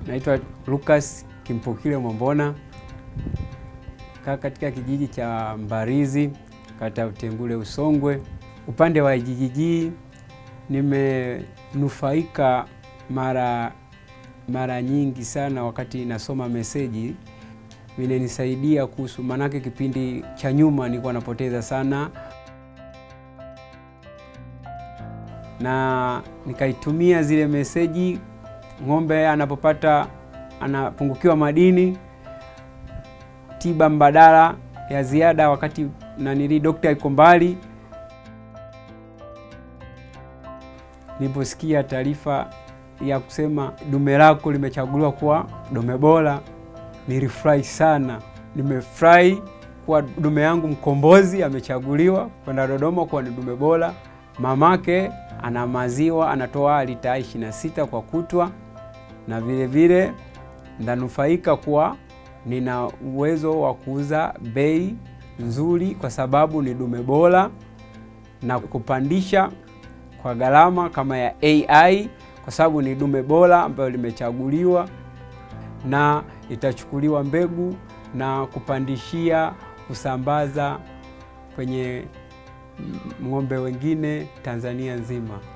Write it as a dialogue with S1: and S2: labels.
S1: Naitwa Lucas Kimpukile Mwambona, kaa katika kijiji cha Mbarizi, kata ya Utengule Usongwe. Upande wa IGGG nimenufaika mara mara nyingi sana wakati nasoma meseji, vimenisaidia kuhusu, maanake kipindi cha nyuma nilikuwa napoteza sana na nikaitumia zile meseji. Ng'ombe anapopata anapungukiwa madini, tiba mbadala ya ziada wakati nanili dokta iko mbali. Niliposikia taarifa ya kusema dume lako limechaguliwa kuwa dume bora, nilifurahi sana. Nimefurahi kuwa dume yangu mkombozi amechaguliwa kwenda Dodoma kuwa ni dume bora. Mamake ana maziwa anatoa lita 26 kwa kutwa, na vile vile ndanufaika kuwa nina uwezo wa kuuza bei nzuri, kwa sababu ni dume bora na kupandisha kwa gharama kama ya AI, kwa sababu ni dume bora ambayo limechaguliwa na itachukuliwa mbegu na kupandishia kusambaza kwenye ng'ombe wengine Tanzania nzima.